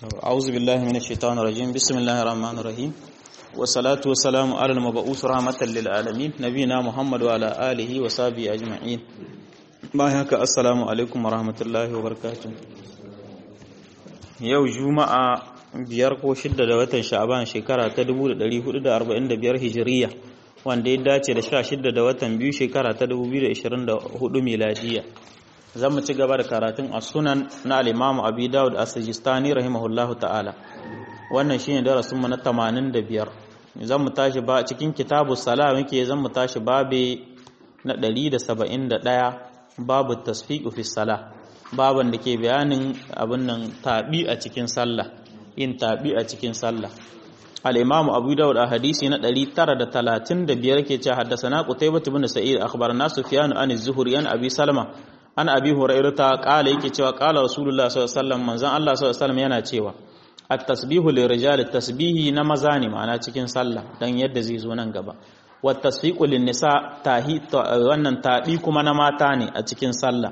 أعوذ بالله من الشيطان الرجيم بسم الله الرحمن الرحيم والصلاة والسلام على المبعوث رحمة للعالمين نبينا محمد وعلى آله وصحبه أجمعين بايعك السلام عليكم ورحمة الله وبركاته yau juma'a biyar ko shidda da watan sha'aban shekara ta 1445 hijiriya wanda ya dace da 16 da watan biyu shekara ta 2024 miladiya zan mu ci gaba da karatun a sunan na alimamu abi dawud a sajistani rahimahullahu ta'ala wannan shine darasin mu na 85 zan mu tashi ba cikin kitabu sala muke zan mu tashi babe na 171 babu tasfiqu fi sala baban da ke bayanin abin nan tabi a cikin sallah yin tabi a cikin sallah al-imamu abu dawud a hadisi na 935 ke cewa haddathana qutaybah ibn sa'id akhbarana sufyan an az-zuhri an abi salama an abi hurairata kala yake cewa kala rasulullah sallallahu alaihi wasallam manzon Allah sallallahu alaihi wasallam yana cewa at-tasbihu lirijal tasbihi na maza ne ma'ana cikin sallah dan yadda zai zo nan gaba wat tasfiqu lin-nisa tahi wannan tabi kuma na mata ne a cikin sallah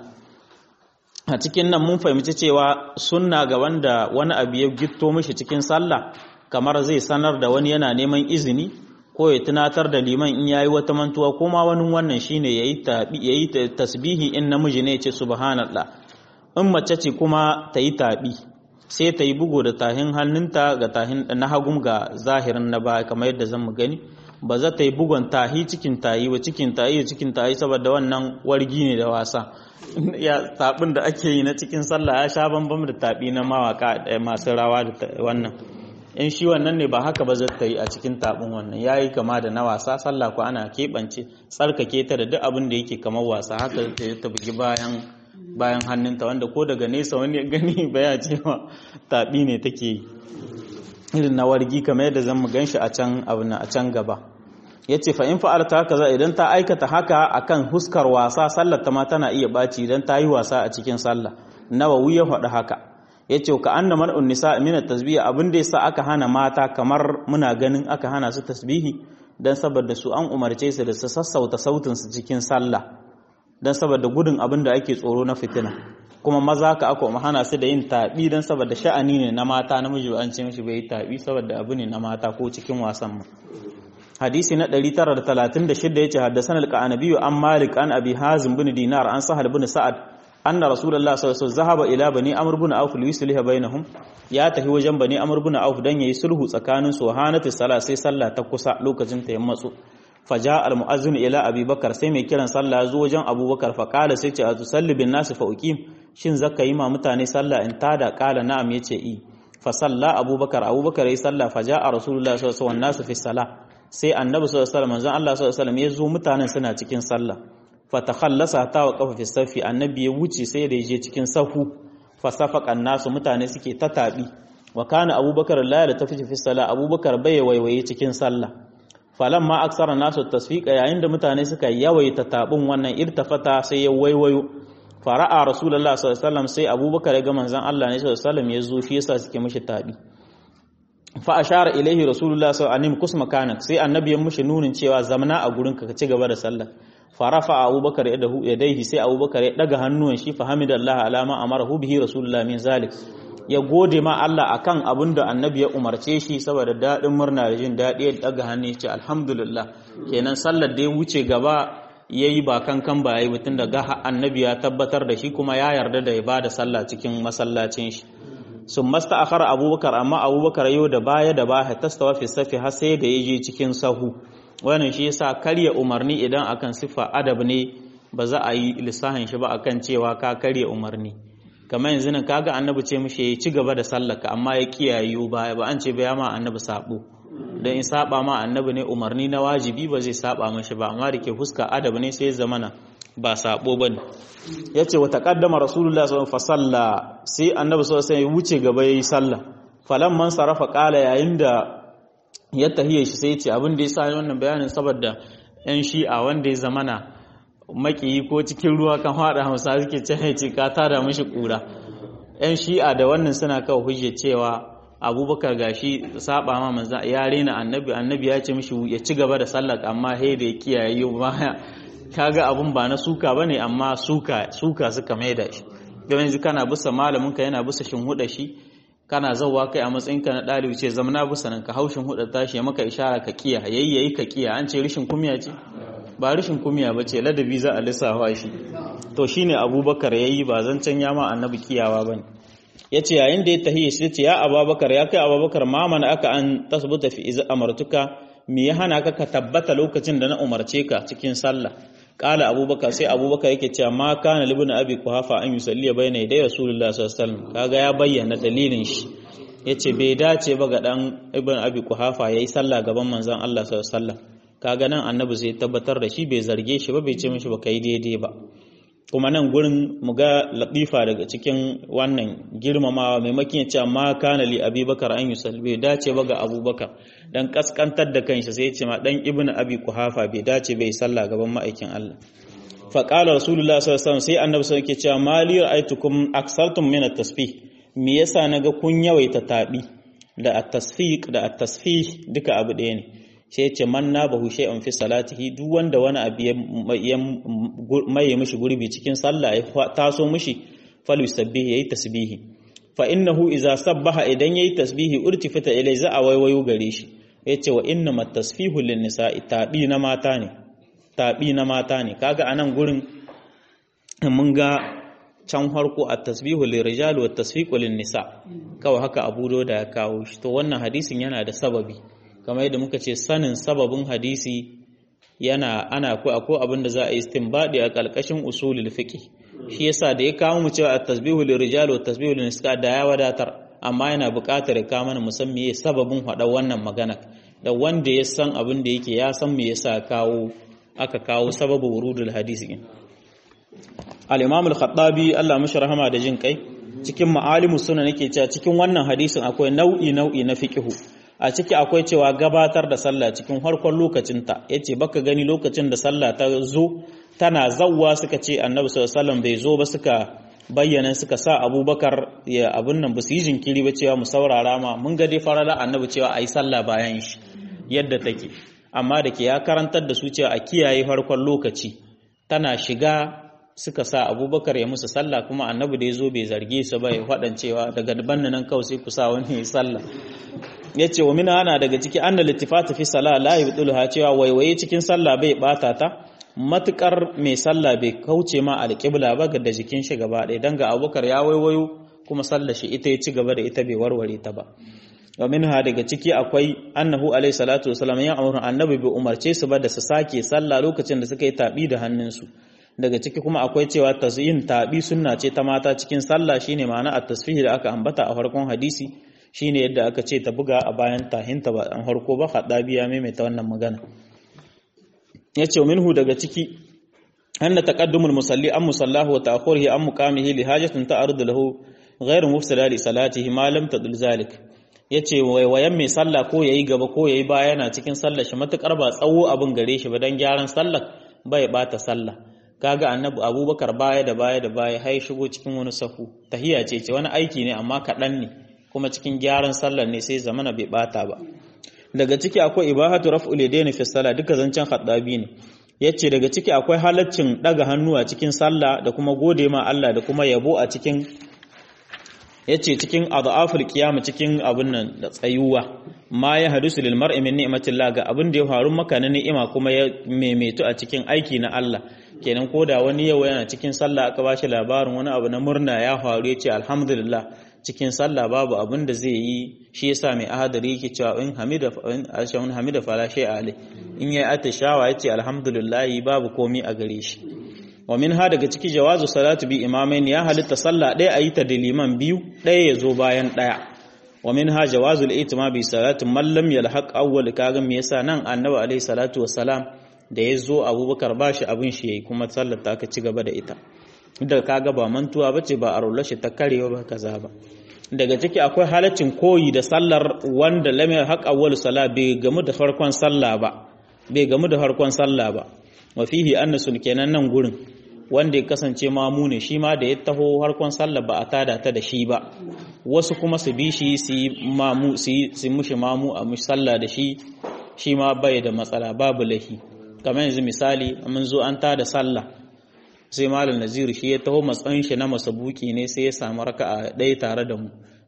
a cikin nan mun fahimci cewa sunna ga wanda wani abu ya gitto mishi cikin sallah kamar zai sanar da wani yana neman izini ko ya tunatar da liman in yayi wata mantuwa ko ma wani wannan shine yayi tabi yayi tasbihi in namiji ne ya ce subhanallah in mace ce kuma ta yi tabi sai ta yi bugu da tahin hannunta ga tahin na hagum ga zahirin na baya kamar yadda zan mu gani ba za ta yi bugun tahi cikin tayi ba cikin tayi cikin tayi saboda wannan wargi ne da wasa ya tabin da ake yi na cikin sallah ya sha bambam da tabi na mawaka masu rawa da wannan in shi wannan ne ba haka ba zai yi a cikin tabin wannan ya yi kama da na wasa sallah ko ana keɓance tsarkake ta da duk abin da yake kamar wasa haka ta bugi bayan bayan hannunta wanda ko daga nesa wani ya gani baya cewa tabi ne take yi irin na wargi kamar yadda zan mu gan shi a can abu na a can gaba ya ce fa in fa'alta haka za idan ta aikata haka akan huskar wasa sallar ta ma tana iya baci idan ta yi wasa a cikin sallah nawawi ya faɗi haka ya ce ka anna man'un nisa min tasbihi abin da yasa aka hana mata kamar muna ganin aka hana su tasbihi dan saboda su an umarce su da su sassauta sautin su cikin sallah dan saboda gudun abin da ake tsoro na fitina kuma maza ka aka hana su da yin tabi dan saboda sha'ani ne na mata namiji an ce mishi bai tabi saboda abu ne na mata ko cikin wasan mu hadisi na 936 yace haddathana al-qanabi an malik an abi hazim bin dinar an sahal bin sa'ad anna rasulullah sallallahu alaihi wasallam zahaba ila bani amr bin auf liyusliha bainahum ya tafi wajen bani amr bin auf dan yayi sulhu tsakanin su hanatu sala sai sallah ta kusa lokacin ta yammatsu faja al muazzin ila abi bakar sai mai kiran sallah ya zo wajen abubakar fa kala sai ce atusalli bin nas fa uqim shin zaka yi ma mutane sallah in tada kala na'am yace i fa salla abubakar abubakar yayi sallah faja rasulullah sallallahu alaihi wasallam nasu fi salah sai annabi sallallahu alaihi wasallam manzon Allah sallallahu alaihi wasallam ya zo mutanen suna cikin sallah fatakhallasa ta wa kafa fi safi annabi ya wuce sai da yaje cikin sahu fasafaqan nasu mutane suke ta tabi wa kana abubakar la ya tafi fi sala abubakar bai waiwaye cikin sallah falamma aksara nasu tasfiqa yayin da mutane suka yawaita tabin wannan irtafata sai ya waiwayo fara'a rasulullahi sallallahu alaihi wasallam sai abubakar ya ga manzon Allah ne sallallahu alaihi wasallam ya zo shi yasa suke mishi tabi fa ashara ilaihi rasulullahi sallallahu alaihi wasallam kusma kanak sai annabi ya mishi nunin cewa zamana a gurin ka ci gaba da sallah farafa abubakar ya dahu ya daihi sai abubakar ya daga hannuwan shi fa hamidallah alama amarahu bihi rasulullah min zalik ya gode ma Allah akan abin da annabi ya umarce shi saboda dadin murna da jin dadi ya daga hannu ya ce alhamdulillah kenan sallar da ya wuce gaba yayi ba kankan ba yayi mutun da ga annabi ya tabbatar da shi kuma ya yarda da ya bada sallah cikin masallacin shi sun masta akhara abubakar amma abubakar yau da baya da baya tastawa fi safi har sai da yaje cikin sahu wannan shi yasa karya umarni idan akan siffa adab ne ba za a yi lissahin shi ba akan cewa ka karya umarni kamar yanzu nan kaga annabi ce mishi ya ci gaba da sallaka amma ya kiyaye baya ba an ce ba ya ma annabi sabo dan in saba ma annabi ne umarni na wajibi ba zai saba mashi ba amma dake fuska adab ne sai zamana ba sabo bane yace wa taqaddama rasulullah sallallahu alaihi wasallam sai annabi sallallahu alaihi wasallam ya wuce gaba yayi sallah falamman sarafa qala yayin da ya tahiyar shi sai ce abin da ya sa wannan bayanin saboda yan shi'a wanda ya zamana makiyi ko cikin ruwa kan hada hausa suke ce ce ka tada mishi kura yan shi'a da wannan suna kawo hujja cewa abubakar gashi saba ma manzo ya rena annabi annabi ya ce mishi ya ci gaba da sallar amma he da ya kiyaye baya kaga abun ba na suka bane amma suka suka suka maida shi yanzu kana bisa malamin ka yana bisa shin huda shi kana zauwa kai a matsayinka na ɗalibi ce zamana bisa nan ka haushin hudu tashi ya maka ishara ka kiya yayyayi ka kiya an ce rishin kumiya ce ba rishin kumiya ba ce ladabi za a lissafa shi to shine abubakar yayi ba zancen ya ma annabi kiyawa bane yace yayin da ya tahiya shi ce ya abubakar ya kai abubakar ma mana aka an tasbuta fi iz amartuka me ya hana ka ka tabbata lokacin da na umarce ka cikin sallah kala abubakar sai abubakar yake cewa ma kana libin abi kuhafa an yusalli bayna yaday rasulullah sallallahu alaihi wasallam kaga ya bayyana dalilin shi yace bai dace ba ga dan ibn abi kuhafa yayi sallah gaban manzon Allah sallallahu alaihi wasallam kaga nan annabi zai tabbatar da shi bai zarge shi ba bai ce mishi ba kai daidai ba kuma nan gurin mu ga latifa daga cikin wannan girmamawa maimakon ya ce ma kana li abubakar an yusalli bai dace ba ga abubakar dan kaskantar da kanshi sai ya ce ma dan ibnu abi kuhafa bai dace bai sallah gaban ma'aikin Allah fa qala rasulullah sallallahu alaihi wasallam sai annabi sai yake cewa mali ra'aytukum aksartum min at-tasbih me yasa naga kun yawaita tabi da at-tasfiq da at-tasfih duka abu ɗaya ne sai ce man na bahu shay'an fi salatihi duk wanda wani abu ya maye mishi gurbi cikin sallah ya taso mishi falu sabbihi yayi tasbihi fa innahu idza sabbaha idan yayi tasbihi urtifata ilai za a waiwayo gare shi yace wa inna mat tasfihu lin nisa'i tabi na mata ne tabi na mata ne kaga anan gurin mun ga can harko at tasbihu lil rijal wa tasfiqu lin nisa kawai haka abu da ya kawo shi to wannan hadisin yana da sababi kamar yadda muka ce sanin sababin hadisi yana ana ko akwai abin da za a yi istinbadi a kalkashin usulul fiqh shi yasa da ya kawo mu cewa at-tasbihu lirijal wa at-tasbihu lin-nisa da ya wadatar amma yana buƙatar ya kawo mana musamman me sababin hada wannan magana da wanda ya san abin da yake ya san me yasa kawo aka kawo sababu wurudul hadisi din al-imam al-khattabi Allah mashi rahama da jin kai cikin ma'alimus sunan yake cewa cikin wannan hadisin akwai nau'i nau'i na fiqhu a ciki akwai cewa gabatar da sallah cikin harkon lokacinta ya ce baka gani lokacin da sallah ta zo tana zawwa suka ce annabi sallallahu bai zo ba suka bayyana suka sa abubakar ya abin nan ba su yi jinkiri ba cewa mu saurara ma mun ga dai farala annabi cewa a yi sallah bayan shi yadda take amma da ke ya karantar da su cewa a kiyaye farkon lokaci tana shiga suka sa abubakar ya musu sallah kuma annabi da ya zo bai zarge su ba ya faɗan cewa daga banna nan kawai sai ku sa wani ya sallah ya ce wa mina ana daga ciki an da littifata fi sallah la yubdulha cewa waiwaye cikin sallah bai bata ta matukar mai sallah bai kauce ma alƙibla ba ga da jikin shi gaba ɗaya dan ga abubakar ya waiwayo kuma sallah shi ita ya ci gaba da ita bai warware ta ba wa minha daga ciki akwai annahu alaihi salatu wasalam ya amuru annabi bai umarce su ba da su sake sallah lokacin da suka yi tabi da hannunsu daga ciki kuma akwai cewa yin tabi sunna ce ta mata cikin sallah shine ma'ana at-tasfih da aka ambata a farkon hadisi shine yadda aka ce ta buga a bayan tahinta ba an harko ba haɗabi ya maimaita wannan magana ya ce minhu daga ciki an na taƙaddumul musalli an musallahu wa ta'khurihi an muqamihi li hajatin ta'arud lahu ghayr mufsida li salatihi ma lam tadul zalik yace waiwayen mai sallah ko yayi gaba ko yayi baya yana cikin sallar shi matukar ba tsawo abin gare shi ba dan gyaran sallar bai bata sallah kaga annabi abubakar baya da baya da baya hai shigo cikin wani sahu tahiya ce ce wani aiki ne amma kaɗan ne kuma cikin gyaran sallar ne sai zamana bai bata ba daga ciki akwai ibahatu raf'ul yadayn fi salat duka zancen khaddabi ne yace daga ciki akwai halaccin daga hannu a cikin sallah da kuma gode ma Allah da kuma yabo a cikin yace cikin adhaful qiyam cikin abun nan da tsayuwa ma ya hadisu lil mar'i min ni'matillah ga abin da ya faru maka na ni'ima kuma ya maimaitu a cikin aiki na Allah kenan koda wani yau yana cikin sallah aka bashi labarin wani abu na murna ya faru yace alhamdulillah cikin sallah babu abin da zai yi shi yasa mai ahadari yake cewa in hamida in ashawun hamida fala shay alai in yayi atishawa yace alhamdulillah babu komi a gare shi wa min ha daga ciki jawazu salatu bi imamain ya halitta sallah ɗaya ayi ta da liman biyu ɗaya ya zo bayan ɗaya wa min ha jawazu al-itima bi salatu man lam yalhaq awwal kaga me yasa nan annabi alaihi salatu wassalam da ya zo abubakar bashi abin shi yayi kuma sallar ta aka ci gaba da ita da kaga ba mantuwa bace ba a rulla shi ta karewa ba kaza ba daga ciki akwai halaccin koyi da sallar wanda lam yalhaq awwal sala bai gamu da farkon sallah ba bai gamu da farkon sallah ba wa fihi annasun kenan nan gurin wanda ya kasance mamu ne shi ma da ya taho harkon sallah ba a tada ta da shi ba wasu kuma su bi shi su mamu su mushi mamu a mushi sallah da shi shi ma bai da matsala babu lahi kamar yanzu misali mun zo an tada sallah sai malam naziru shi ya taho matsayin shi na masabuki ne sai ya samu raka'a ɗaya tare da mu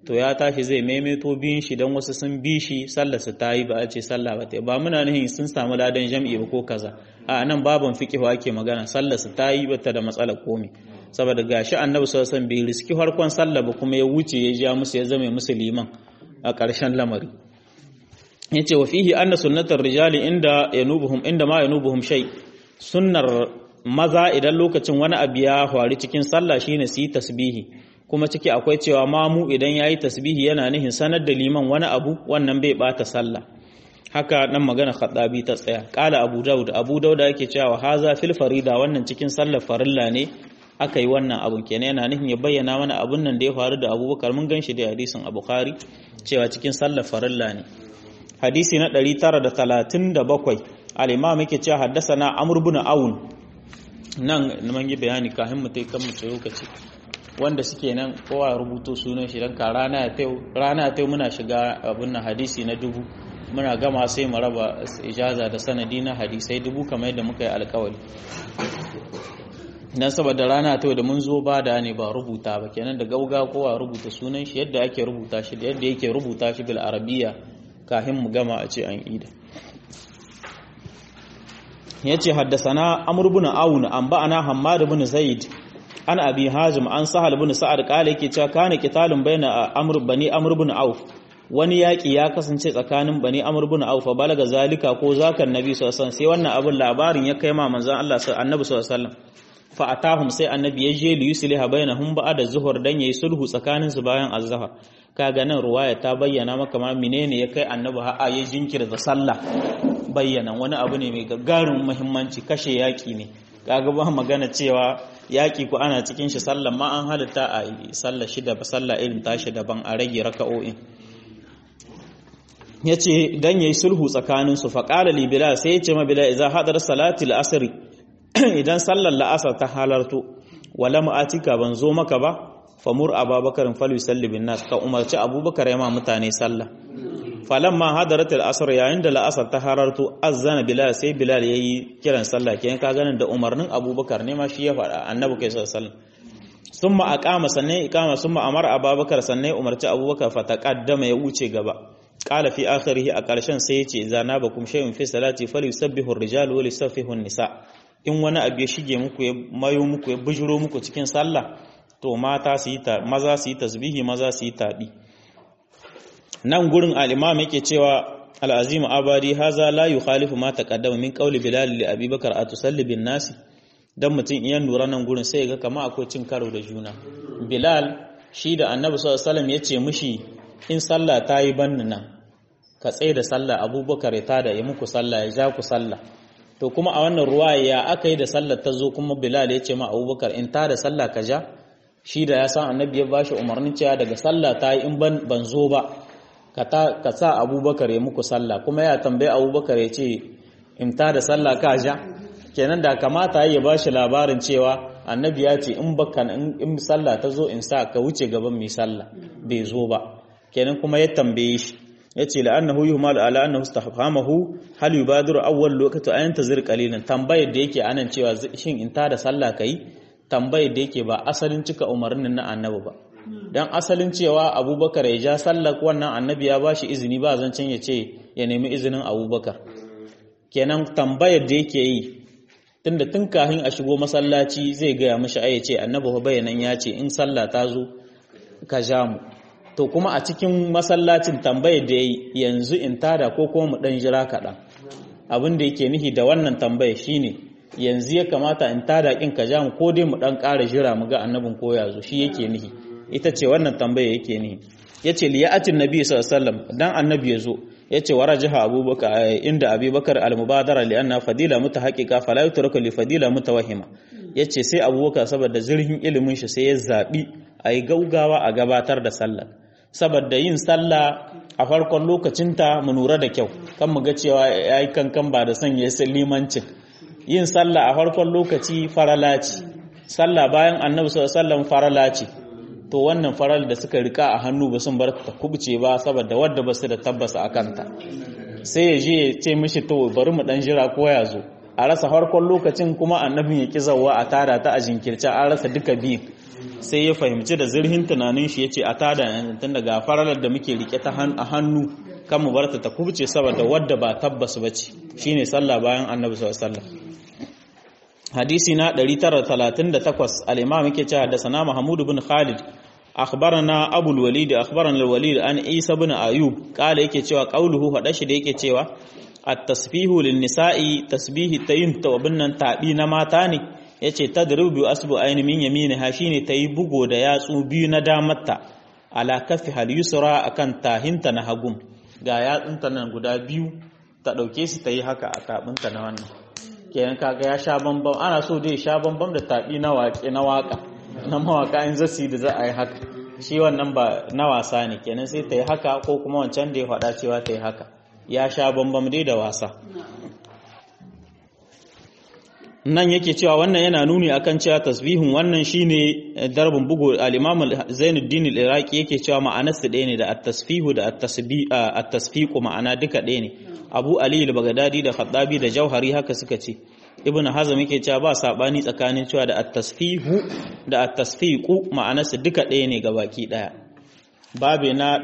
to ya tashi zai maimaito biyun shi don wasu sun bi shi sallar su ta yi ba a ce sallah ba ta ba muna nihin sun samu ladan jam'i ba ko kaza a nan baban fiqhu ake magana sallar su ta yi ba ta da matsalar komi saboda gashi annabi sallallahu alaihi wasallam bai riski farkon sallah ba kuma ya wuce ya ja musu ya zama musu liman a ƙarshen lamari yace wa fihi anna sunnatar rijali inda yanubuhum inda ma yanubuhum shay sunnar maza idan lokacin wani abu ya faru cikin sallah shine su yi tasbihi kuma ciki akwai cewa mamu idan yayi tasbihi yana nihin sanar da liman wani abu wannan bai bata sallah haka nan magana khaddabi ta tsaya qala abu daud abu daud yake cewa haza fil farida wannan cikin sallar farilla ne aka yi wannan abun kenan yana nihin ya bayyana mana abun nan da ya faru da abubakar mun ganshi da hadisin a bukhari cewa cikin sallar farilla ne hadisi na 937 al-imam yake cewa haddasa amr ibn aun nan mun yi bayani kafin mu tai kan mu ce lokaci wanda suke nan kowa ya rubuto sunan shi dan ka rana ya tai rana tai muna shiga abun nan hadisi na dubu muna gama sai mu raba ijaza da sanadi na hadisai dubu kamar yadda muka yi alkawari dan saboda rana ta da mun zo ba da ne ba rubuta ba kenan da gauga kowa rubuta sunan shi yadda ake rubuta shi da yadda yake rubuta shi bil arabiya kafin mu gama a ce an ida yace haddasana amr ibn aun an ba'ana hammad ibn zaid an abi hazim an sahal ibn sa'ad qala yake cewa kana qitalun baina amr bani amr ibn auf wani yaƙi ya kasance tsakanin bani amr ibn auf balaga zalika ko zakan nabi sallallahu alaihi wasallam sai wannan abin labarin ya kai ma manzon Allah annabi sallallahu alaihi wasallam fa atahum sai annabi ya je li yusliha bainahum ba'da zuhur dan yayi sulhu tsakanin su bayan azhar kaga nan ruwaya ta bayyana maka ma menene ya kai annabi har ya jinkirta sallah bayyana wani abu ne mai gagarin muhimmanci kashe yaƙi ne kaga ba magana cewa yaƙi ko ana cikin shi sallah ma an halitta a sallah shida ba sallah irin tashi daban a rage raka'o'in yace dan yayi sulhu tsakanin su fa qala li bilal sai yace ma bilal idza hadar salati al-asr idan sallar la'asar ta halarto wala ma'atika ban zo maka ba famur ababakar falu salli bin nas ka umarci abubakar ya ma mutane sallah falamma hadarat al-asr yayin da la'asar ta halarto azzana bilal sai bilal yayi kiran sallah kenan ka ganin da umarnin abubakar ne ma shi ya faɗa annabi kai sallallahu alaihi wasallam summa aqama sannan iqama summa amara abubakar sannan umarci abubakar fa taqaddama ya wuce gaba qala fi akhirih a ƙarshen sai ya ce idza nabakum shay'un fi salati falyusabbihu ar-rijal wa lisaffihu an-nisa in wani abu ya shige muku ya mayo muku ya bujiro muku cikin sallah to mata su yi ta maza su yi tasbihi maza su yi tabi nan gurin al-imam yake cewa al-azim abadi haza la yukhalifu ma taqaddama min qawli bilal li abi bakar atusalli bin nasi dan mutum iyan lura nan gurin sai ga kama akwai cin karo da juna bilal shi da annabi sallallahu alaihi wasallam yace mishi in sallah ta yi banni nan ka tsaye da sallah abubakar ya tada ya muku sallah ya ja ku sallah to kuma a wannan ruwa ya aka yi da sallar ta zo kuma bilal ya ce ma abubakar in ta da sallah ka ja shi da ya san annabi ya bashi umarnin cewa daga sallah ta yi in ban zo ba ka sa abubakar ya muku sallah kuma ya tambayi abubakar ya ce in ta da sallah ka ja kenan da kamata ya bashi labarin cewa annabi ya ce in baka in sallah ta zo in sa ka wuce gaban mai sallah bai zo ba kenan kuma ya tambaye shi yace la'annahu yuhmal ala annahu istahfamahu hal yubadiru awwal lokati ayan tazir qalilan tambayar da yake anan cewa shin in ta da sallah kai tambayar da yake ba asalin cika umarnin na annabi ba dan asalin cewa abubakar ya ja sallah wannan annabi ya bashi izini ba zancen ya ce ya nemi izinin abubakar kenan tambayar da yake yi tunda tun kafin a shigo masallaci zai gaya mishi ai ce annabi bayanan ya ce in sallah ta zo ka ja mu to kuma a cikin masallacin tambayar da yayi yanzu in tada ko kuma mu dan jira kaɗan abin da yake nihi da wannan tambayar shine yanzu ya kamata in tada kin ka ja mu ko dai mu dan ƙara jira mu ga annabin ko ya zo shi yake nihi ita ce wannan tambayar yake nihi yace liya'atin nabi sallallahu alaihi wasallam dan annabi ya zo yace warajaha abubakar inda abubakar al-mubadara li anna fadila mutahaqqiqa fala yutraku li fadila mutawahhima yace sai abubakar saboda zirhin ilimin shi sai ya zabi ayi gaugawa a gabatar da sallah saboda yin sallah a farkon lokacinta mu nura da kyau kan mu ga cewa yayi kankan ba da son ya limancin yin sallah a farkon lokaci farala ce sallah bayan annabi sallallahu alaihi wasallam farala ce to wannan faral da suka rika a hannu ba sun bar ta kubce ba saboda wadda ba su da tabbasa a kanta sai ya je ya ce mishi to bari mu dan jira ko ya zo a rasa farkon lokacin kuma annabin ya ki zawa a tara ta a jinkirce an rasa duka biyun sai ya fahimci da zirhin tunanin shi yace a tada yanzu tun daga faralar da muke rike ta a hannu kan mu barta ta kubce saboda wadda ba tabbas bace shine sallah bayan annabi sallallahu alaihi wasallam hadisi na 938 al-imam yake cewa da sana Mahmud ibn Khalid akhbarana Abu al-Walid akhbarana al-Walid an Isa ibn Ayub kala yake cewa qauluhu hada shi da yake cewa at-tasbihu lin-nisa'i tasbihi tayin tawabin nan tabi na mata ne yace tadribu bi asbu ayni min yaminiha shine tayi bugo da yatsu biyu na damarta ala kafi hal yusra akan tahinta na hagum ga yatsunta nan guda biyu ta dauke su tayi haka a tabinta na wannan kenan kaga ya sha bambam ana so dai sha bambam da tabi na waƙe na waka na mawaka in zasi da za a yi haka shi wannan ba na wasa ne kenan sai ta yi haka ko kuma wancan da ya faɗa cewa ta yi haka ya sha bambam dai da wasa nan yake cewa wannan yana nuni akan cewa tasbihin wannan shine darbin bugu al-Imam Zainuddin al-Iraqi yake cewa ma'anar su ɗaya ne da at-tasfihu da at-tasfiqu ma'ana duka ɗaya ne Abu Ali al-Baghdadi da Khattabi da Jauhari haka suka ce Ibn Hazm yake cewa ba sabani tsakanin cewa da at-tasfihu da at-tasfiqu ma'anar su duka ɗaya ne gabaki ɗaya babe na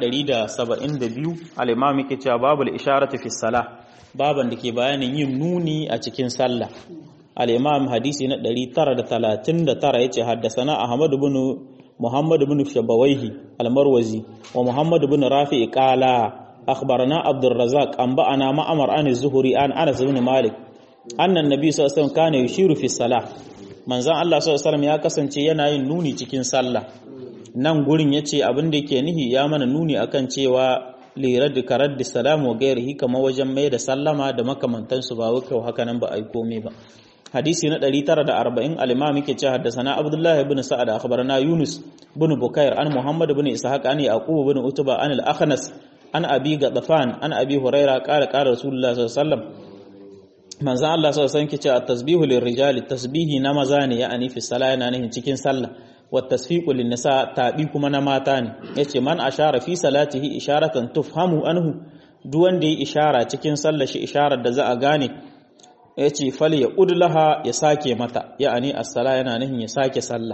172 al-Imam yake cewa babul isharatu fi salah baban da ke bayanin yin nuni a cikin sallah الإمام حديثي ندري ترى ثلاثين ترى يتي حدثنا أحمد بن محمد بن شبويه المروزي ومحمد بن رافع قال أخبرنا عبد الرزاق أنبأنا ما أمر عن الزهري عن أنس بن مالك أن النبي صلى الله عليه وسلم كان يشير في الصلاة من زان الله صلى الله عليه وسلم ya kasance yana yin nuni cikin sallah nan gurin yace abin da yake nihi ya mana nuni akan cewa lirar da karar da salamu wa gairihi kama wajen mai da sallama da makamantansu ba wai haka nan ba a yi komai ba hadisi na 940 al-imam yake cewa haddathana abdullah ibn sa'ad akhbarana yunus ibn bukair an muhammad ibn ishaq an yaqub ibn utba an al-akhnas an abi gadafan an abi huraira qala qala rasulullah sallallahu alaihi wasallam manzo Allah sallallahu alaihi wasallam yake cewa tasbihu lirrijali tasbihi na maza ne ya'ani fi salat yana nihin cikin sallah wa tasfiqu lin-nisa tabi kuma na mata ne yace man ashara fi salatihi isharatan tufhamu anhu duk wanda ya ishara cikin sallar shi isharar da za a gane ya ce fal ya udlaha ya sake mata ya'ani as-sala yana nihin ya sake sallah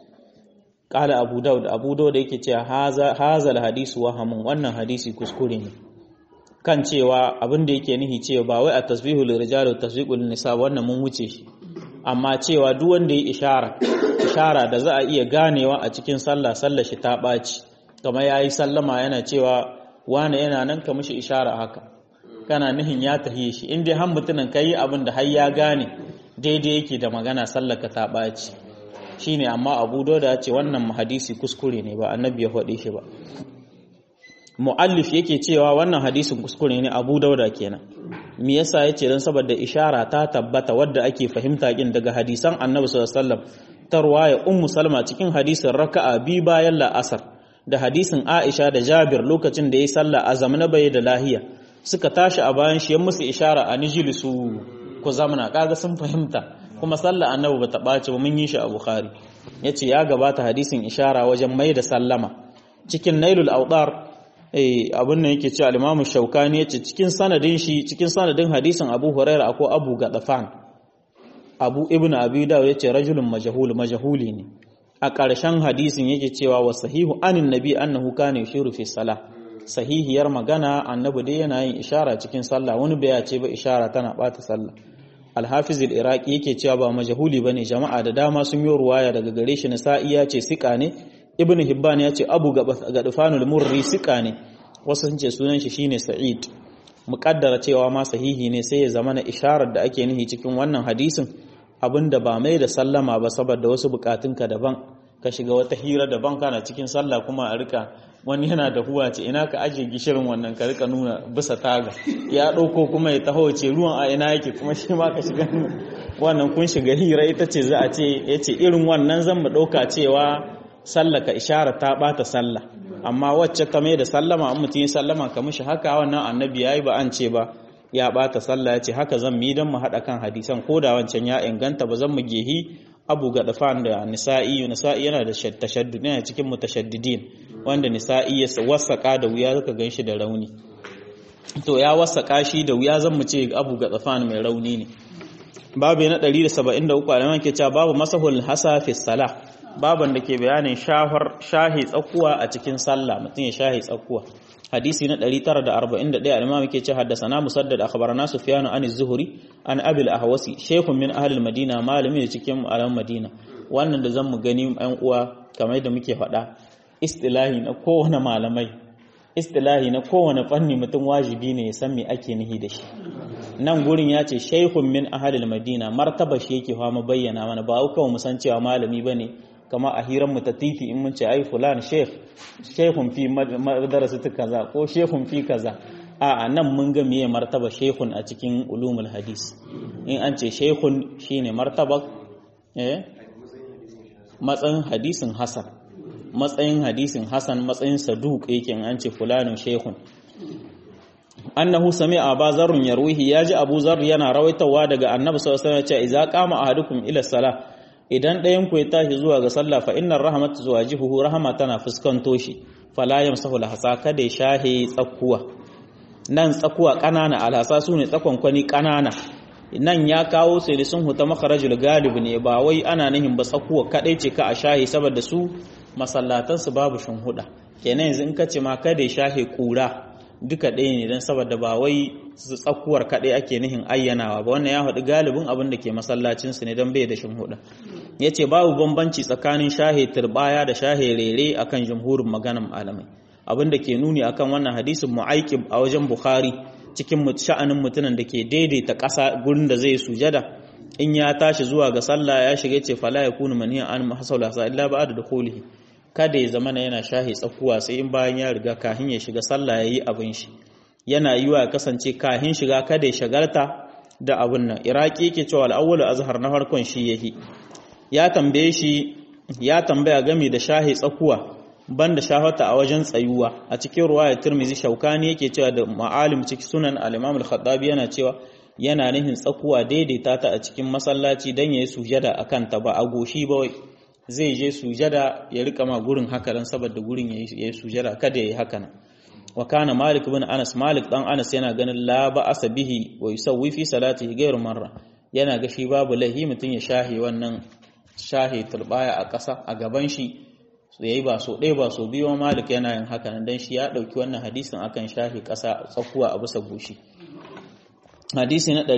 qala abu daud abu daud yake cewa haza hazal hadisu wahamun wannan hadisi kuskure ne kan cewa abin da yake nihi cewa ba wai at-tasbihu lirrijali wa tasbiqu lin-nisa wannan mun wuce shi amma cewa duk wanda ya ishara ishara da za a iya ganewa a cikin sallah sallar shi ta baci kamar yayi sallama yana cewa wani yana nan ka mishi ishara haka kana nihin ya tahiye shi in dai har mutumin kai abin da har ya gane daidai yake da magana sallaka ta ɓaci shine amma abu dauda ce wannan hadisi kuskure ne ba annabi ya faɗe shi ba mu'allif yake cewa wannan hadisin kuskure ne abu dauda kenan me yasa yace dan saboda ishara ta tabbata wadda ake fahimta kin daga hadisan annabi sallallahu alaihi wasallam tarwaya ummu salma cikin hadisin raka'a bi bayan la'asar da hadisin aisha da jabir lokacin da yayi sallah a zamanin bai da lahiya suka tashi a bayan shi ya musu ishara a nijilisu ku zamana kaga sun fahimta kuma sallah annabi bata ɓaci ba mun yi shi a bukhari yace ya gabata hadisin ishara wajen mai da sallama cikin nailul awdar eh abin nan yake cewa al-imamu shaukani yace cikin sanadin shi cikin sanadin hadisin abu huraira akwai abu gadafan abu ibnu abi dawud yace rajulun majhul majhuli ne a ƙarshen hadisin yake cewa wa sahihu anin nabi annahu kana yushiru fi salah sahihiyar magana annabi dai yana yin ishara cikin sallah wani bai ce ba ishara tana bata sallah al-hafiz al-iraqi yake cewa ba majhuli bane jama'a da dama sun yi ruwaya daga gare shi nasa'i ya ce sika ne ibnu hibban ya ce abu gadfanul murri sika ne wasu sun ce sunan shi shine sa'id muqaddara cewa ma sahihi ne sai ya zama na isharar da ake nihi cikin wannan hadisin abinda ba mai da sallama ba saboda wasu bukatunka daban ka shiga wata hira daban kana cikin sallah kuma a rika wani yana da huwa ce ina ka ajiye gishirin wannan ka rika nuna bisa taga ya ɗauko kuma ya taho ce ruwan a ina yake kuma shi ma ka shiga wannan kun shiga hira ita ce za a ce ya ce irin wannan zan mu ɗauka cewa sallah ka ishara ta ɓata sallah amma wacce ka mai da sallama an mutum ya sallama ka mishi haka wannan annabi ya yi ba an ce ba ya ɓata sallah ya ce haka zan mi don mu haɗa kan hadisan ko da wancan ya inganta ba zan mu gehi abu ga dafan da nisa'i nisa'i yana da tashaddud yana cikin mutashaddidin wanda nisa'i ya wasaka da wuya zaka ganshi da rauni to ya wasaka shi da wuya zan mu ce abu ga dafan mai rauni ne babu na 173 alaman ke cewa babu masahul hasa fi salah baban da ke bayanin shahar shahi tsakuwa a cikin sallah mutum ya shahi tsakuwa hadisi na 941 al-imam yake ce haddathana musaddad akhbarana sufyan an az-zuhri an abi al-ahwasi shaykhun min ahli al-madina malami ne cikin alam madina wannan da zamu gani ɗan uwa kamar da muke faɗa istilahi na kowane malamai istilahi na kowane fanni mutum wajibi ne ya san me ake nihi da shi nan gurin ya ce shaykhun min ahli al-madina martaba shi yake fama bayyana mana ba kawai mu san cewa malami bane kama a hiran mu ta titi in mun ce ai fulan sheikh sheikhun fi madrasatu kaza ko sheikhun fi kaza a nan mun ga meye martaba sheikhun a cikin ulumul hadis in an ce sheikhun shine martaba eh matsayin hadisin hasan matsayin hadisin hasan matsayin saduq yake in an ce fulanun sheikhun annahu sami'a Abu Zarr yarwihi yaji Abu Zarr yana rawaitawa daga Annabi sallallahu alaihi wasallam cewa idza qama ahadukum ila salah idan ɗayan ku ya tashi zuwa ga sallah fa innar rahmatu zuwajihuhu rahama tana fuskanto shi fala yamsahu lahasa kada ya shahe tsakuwa nan tsakuwa kanana alhasa sune tsakon kwani kanana nan ya kawo sai da sun huta makharajul galib ne ba wai ana nihin ba tsakuwa kadai ce ka a shahe saboda su masallatan su babu huda kenan yanzu in ka ce ma kada ya shahe kura duka ɗaya ne don saboda ba wai tsakuwar kaɗai ake nihin ayyanawa ba wannan ya haɗu galibin abin da ke masallacinsu ne don bai da shinhuda ya ce babu bambanci tsakanin shahe turbaya da shahe rere akan jamhurin maganan malamai abin da ke nuni akan wannan hadisin mu'aikib a wajen bukhari cikin sha'anin mutumin da ke daidaita ƙasa gurin da zai sujada in ya tashi zuwa ga sallah ya shiga ce fala ya kunu maniyan an mahasala sa illa ba'da dukhulihi kada ya zama yana shahi tsakuwa sai in bayan ya riga kahin ya shiga sallah ya yi abin shi yana yi wa kasance kahin shiga kada ya shagarta da abin nan iraki yake cewa al'awwalu azhar na farkon shi yahi ya tambaye shi ya tambaya game da shahi tsakuwa banda shahata a wajen tsayuwa a cikin ruwaya tirmizi shaukani yake cewa da ma'alim cikin sunan al-imam al-khattabi yana cewa yana nihin tsakuwa daidaita ta a cikin masallaci dan yayi sujada akan ta ba a goshi ba zai je sujada ya rika ma gurin haka dan saboda gurin ya yi sujada kada ya yi haka nan wa kana malik bin anas malik dan anas yana ganin la ba asabihi wa yusawwi fi salatihi ghayr marra yana ga shi babu lahi mutun ya shahi wannan shahi turbaya a ƙasa a gaban shi yayi ba so ɗaya ba so biyu malik yana yin haka nan dan shi ya dauki wannan hadisin akan shahi ƙasa tsakuwa a bisa goshi hadisi na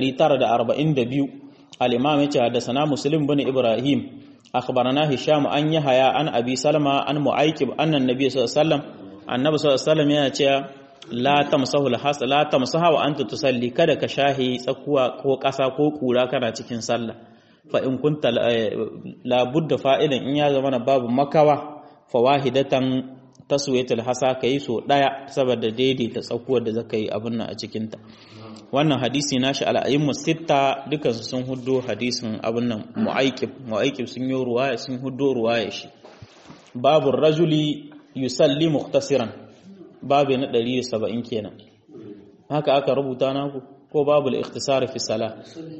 942 al-imam yace haddathana muslim bin ibrahim أخبرنا هشام أن يحيى عن أبي سلمة عن معيكب أن النبي صلى الله عليه وسلم النبي صلى الله عليه وسلم yana la tamsahu al-has la tamsaha wa anta tusalli kada ka shahi tsakuwa ko ƙasa ko kura kana cikin sallah fa in kunta la budda fa'ilan in ya zama babu makawa fa wahidatan taswiyatul hasa kai so daya saboda daidaita tsakuwar da zaka yi abin nan a cikin ta wannan hadisi nashi al'ayyimu sitta dukansu sun huddo hadisin abin nan mu'aikib mu'aikib sun yi ruwaya sun huddo ruwaya shi babu rajuli yusalli muhtasiran babu na 170 kenan haka aka rubuta naku ko babu al-ikhtisar fi salah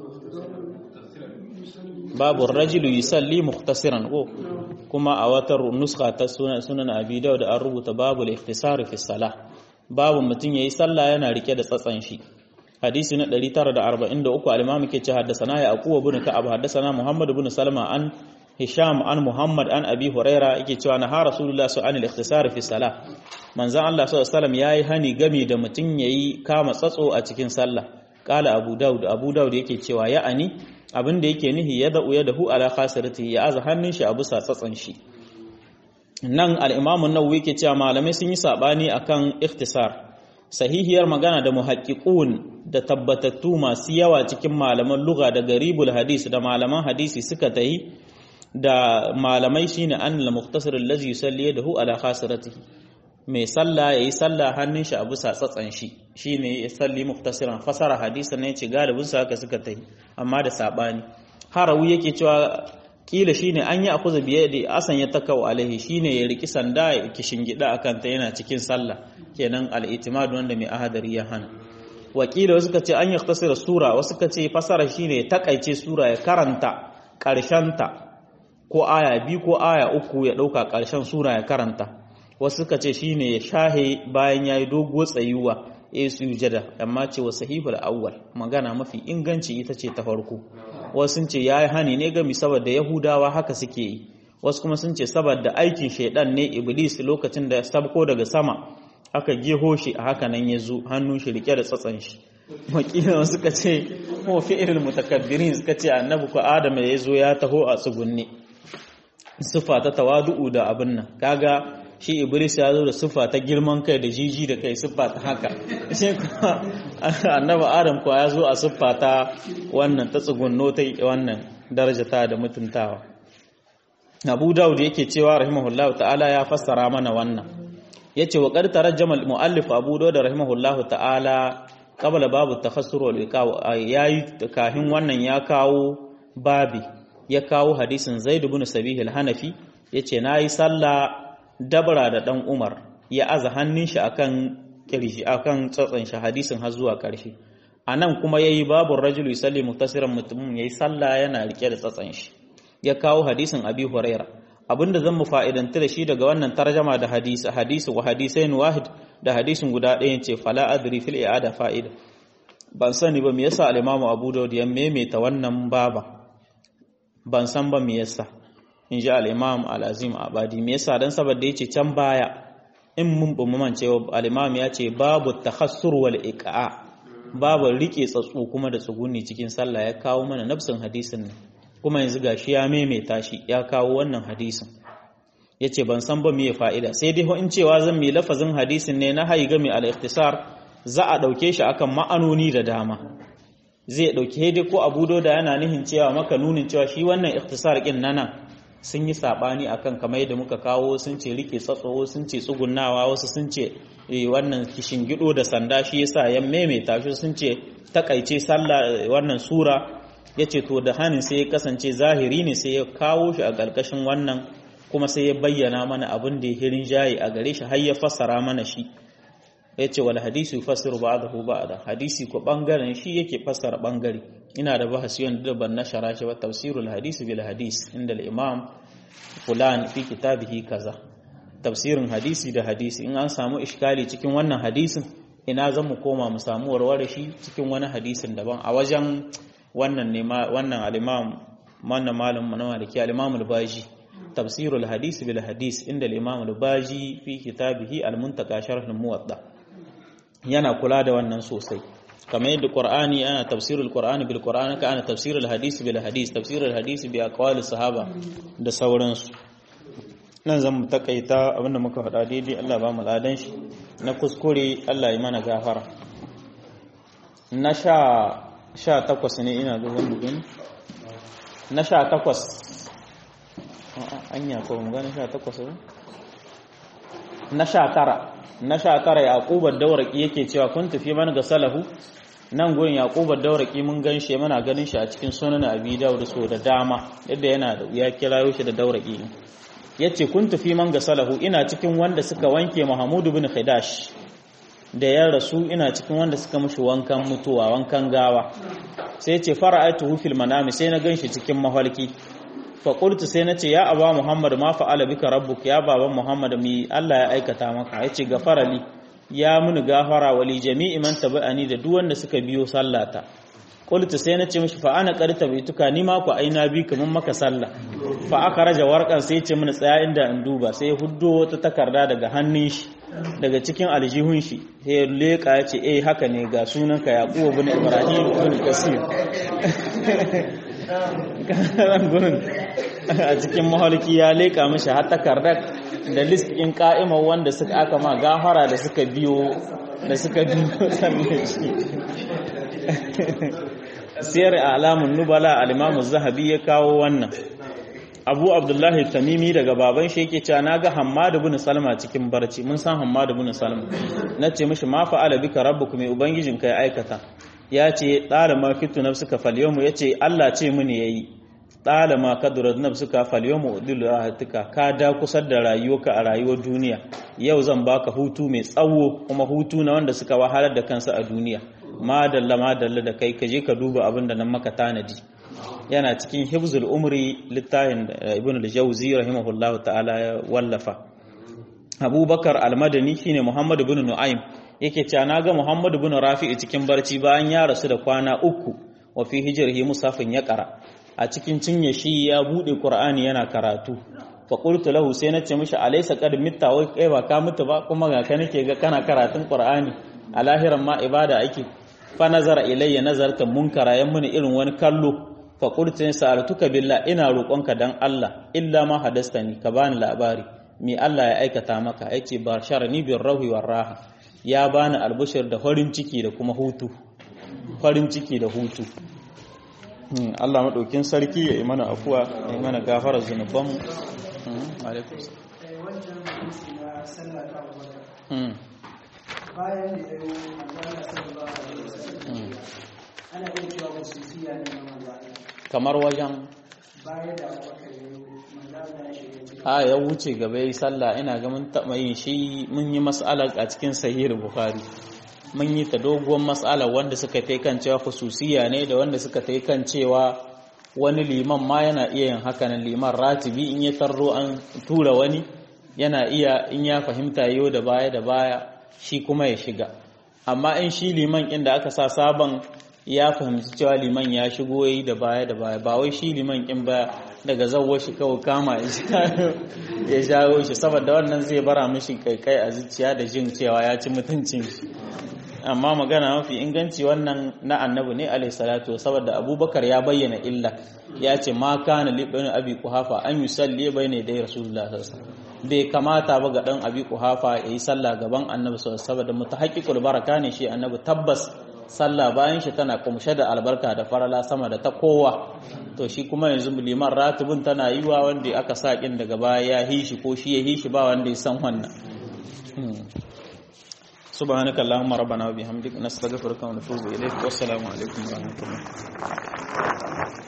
babu rajuli yusalli muhtasiran ko kuma a wata nuska ta sunan abi dawud an rubuta babu al-ikhtisar fi salah babu mutum yayi sallah yana rike da tsatsan shi hadisi na 943 al-imam ke ce haddathana ya aquwa ibn ka'ab haddathana muhammad ibn salma an hisham an muhammad an abi huraira yake cewa na ha rasulullah su anil ikhtisar fi salah manzon Allah sallallahu alaihi wasallam yayi hani game da mutun yayi kama tsatso a cikin sallah qala abu daud abu daud yake cewa ya'ani abin da yake nihi ya da'u ya dahu ala khasirati ya aza hannun shi a bisa tsatsan shi nan al-imam an-nawawi yake cewa malamai sun yi sabani akan ikhtisar sahihiyar magana da muhaqqiqun da tabbatattu masu yawa cikin malaman lugha da garibul hadis da malaman hadisi suka tayi da malamai shine an al-mukhtasar allazi yusalli yadahu ala khasiratihi mai sallah yayi sallah hannun shi a bisa tsatsan shi shine ya salli muhtasiran fasara hadisi ne ce galibin su haka suka tayi amma da sabani harawi yake cewa kila shine an yi akuza biye da asan ya takau alaihi shine ya riki sanda ya kishingida akan ta yana cikin sallah kenan al-itimad wanda mai ahadari ya hana wakila wasu ka ce an yaktasira sura wasu ka ce fasara shine ya takaice sura ya karanta ta ko aya biyu ko aya uku ya dauka karshen sura ya karanta wasu ka ce shine ya shahe bayan yayi dogo tsayuwa ya sujada amma ce wa sahihul awwal magana mafi inganci ita ce ta farko wasu ce yayi hani ne gami saboda yahudawa haka suke yi wasu kuma sun ce saboda aikin shaidan ne iblis lokacin da ya sabko daga sama aka geho shi a haka nan ya zo hannun shi rike da tsatsan shi wakilin suka ce ko fi'ilul mutakabbirin suka ce annabi ko adam ya zo ya taho a tsugunne sifa ta tawadu'u da abin nan kaga shi iblis ya zo da sifa ta girman kai da jiji da kai sifa ta haka shi kuma annabi adam ko ya zo a sifa ta wannan ta tsugunno ta wannan darajata da mutuntawa abu daud yake cewa rahimahullahu ta'ala ya fassara mana wannan yace wa qad tarajjama al-muallif abu daud rahimahullahu ta'ala qabla babu takhassur wal iqaw yayi kahin wannan ya kawo babi ya kawo hadisin zaid ibn sabih al-hanafi yace nayi sallah dabra da dan umar ya aza hannun shi akan kirji akan tsatsan shi hadisin har zuwa karshe anan kuma yayi babu rajulu yusalli muktasiran mutumin yayi sallah yana rike da tsatsan shi ya kawo hadisin abi huraira abinda zan mu fa'idanta da shi daga wannan tarjama da hadisi hadisi wa hadisain wahid da hadisin guda ɗaya ce fala adri fil i'ada fa'ida ban sani ba me yasa al-imamu abu dawud ya maimaita wannan baba ban san ba me yasa in ji al-imam al-azim abadi me yasa dan saboda yace can baya in mun bu man cewa al-imam ya ce babu takhassur wal iqa babu rike tsatsu kuma da tsuguni cikin sallah ya kawo mana nafsin hadisin ne kuma yanzu gashi ya maimaita shi ya kawo wannan hadisin yace ban san ba me fa'ida sai dai in cewa zan mi lafazin hadisin ne na haiga mai al-ikhtisar za a dauke shi akan ma'anoni da dama zai dauke dai ko Abu da yana nihin cewa maka nunin cewa shi wannan ikhtisar kin nan sun yi sabani akan kamar yadda muka kawo sun ce rike tsatsowo sun ce tsugunnawa wasu sun ce wannan kishin gido da sanda shi yasa ya maimaita shi sun ce takaice sallah wannan sura yace to da hanin sai ya kasance zahiri ne sai ya kawo shi a ƙarƙashin wannan kuma sai ya bayyana mana abin da ya hirin jayi a gare shi har ya fassara mana shi yace wal hadisi yufassiru ba'dahu ba'da hadisi ko bangaren shi yake fassara bangare ina da bahasi wanda ban nashara shi ba tafsirul hadisi bil hadis inda al-imam fulan fi kitabihi kaza tafsirin hadisi da hadisi in an samu iskali cikin wannan hadisin ina zan mu koma mu samu warware shi cikin wani hadisin daban a wajen wannan ne wannan al-imam wannan malam na maliki al-imam al-baji tafsirul hadisi bil hadis inda al-imam al-baji fi kitabihi al-muntaka sharh al-muwatta yana kula da wannan sosai kamar yadda qur'ani ana tafsirul qur'ani bil qur'ani ka ana tafsirul hadisi bil hadis tafsirul hadisi bi aqwali sahaba da sauransu nan zan mu takaita abinda muka faɗa daidai Allah ba mu ladan shi na kuskure Allah ya mana gafara na sha sha takwas ne ina ga wani gani na sha takwas anya ko mu gani sha takwas ne na sha tara na sha tara yaqubar dauraki yake cewa kun tafi man ga salahu nan gurin yaqubar dauraki mun gan shi muna ganin shi a cikin sunan abi dawud so da dama yadda yana da ya kirayo shi da dauraki yace kun tafi man ga salahu ina cikin wanda suka wanke Muhammad ibn Khidash da ya rasu ina cikin wanda suka mushi wankan mutuwa wankan gawa sai yace fara'atuhu fil manami sai na ganshi cikin mahalki fa qultu sai nace ya aba Muhammad ma fa'ala bika rabbuk ya baban Muhammad mi Allah ya aikata maka yace gafarali ya muni gafara wali jami'i man tabi'ani da duk wanda suka biyo sallata qultu sai nace mishi fa ana qarita baituka ni ma ku aina bi kaman maka sallah fa aka raja warkan sai yace mini tsaya inda in duba sai huddo wata takarda daga hannun shi daga cikin aljihun shi sai ya leka yace eh haka ne ga sunanka yaqub ibn ibrahim ibn kasir kan gurin a cikin mahalki ya leka mishi har takardar da list ɗin ka'imar wanda suka aka ma gafara da suka biyo da suka biyo sannan shi siyar alamun nubala al zahabi ya kawo wannan abu abdullahi tamimi daga baban shi yake cewa naga hammad ibn salma cikin barci mun san hammad ibn salma nace mishi ma fa'ala bika rabbuka mai ubangijin kai aikata ya ce tsara ma kitu nafsuka falyawmu yace Allah ce mini yayi tsara ma kadurat nafsuka falyawmu udilu rahatika ka da kusar da rayuwarka a rayuwar duniya yau zan baka hutu mai tsawo kuma hutu na wanda suka wahalar da kansu a duniya ma dalla ma dalla da kai ka je ka duba abin da nan maka tanadi yana cikin hibzul umri littafin ibn al-jawzi rahimahullahu ta'ala ya wallafa abubakar al-madani shine muhammad ibn nu'aym yake cewa naga muhammad ibn rafi'i cikin barci bayan ya rasu da kwana uku wa fi hijrihi musafin ya qara a cikin cinye shi ya bude qur'ani yana karatu fa qultu lahu sai nace mishi alaysa qad mitta wai kai ba ka mutu ba kuma ga ka nake ga kana karatun qur'ani a lahiran ma ibada ake fa nazara ilayya nazarta munkara yan muni irin wani kallo fa qultu in sa'altuka billah ina roƙonka dan Allah illa ma hadastani ka bani labari me Allah ya aikata maka yace basharani bir rahwi war raha ya bani albushir da farin ciki da kuma hutu farin ciki da hutu Allah maɗaukin sarki ya yi mana afuwa ya yi mana gafarar zunubanmu bayan da ya yi manzana sallallahu alaihi wasallam ana iya cewa wasu fiya ne na manzana kamar wajen bayan da abubakar ya yi manzana ya shiga cikin a ya wuce gaba yi sallah ina ga mun taɓa yin shi mun yi mas'alar a cikin sahih bukhari mun yi ta doguwar mas'alar wanda suka ta kan cewa khususiya ne da wanda suka ta kan cewa wani liman ma yana iya yin hakanan liman ratibi in ya tarro an tura wani yana iya in ya fahimta yau da baya da baya shi kuma ya shiga amma in shi liman inda aka sa sabon ya fahimci cewa liman ya shigo yi da baya da baya ba wai shi liman in ba daga zawwa shi kawai kama ya jawo shi saboda wannan zai bara mishi kaikai a zuciya da jin cewa ya ci mutuncin shi amma magana mafi inganci wannan na annabi ne alaihi salatu saboda abubakar ya bayyana illa ya ce ma kana li ibn abi quhafa an yusalli bayna da rasulullah sallallahu alaihi wasallam bai kamata ba ga dan abi quhafa yayi sallah gaban annabi sallallahu alaihi wasallam saboda mutahaqqiqul baraka ne shi annabi tabbas sallah bayan shi tana kumshe da albarka da farala sama da ta kowa to shi kuma yanzu liman ratibin tana yi wa wanda aka sa kin daga baya ya hishi ko shi ya hishi ba wanda ya san wannan سبحانك اللهم ربنا وبحمدك نستغفرك ونتوب إليك والسلام عليكم ورحمة الله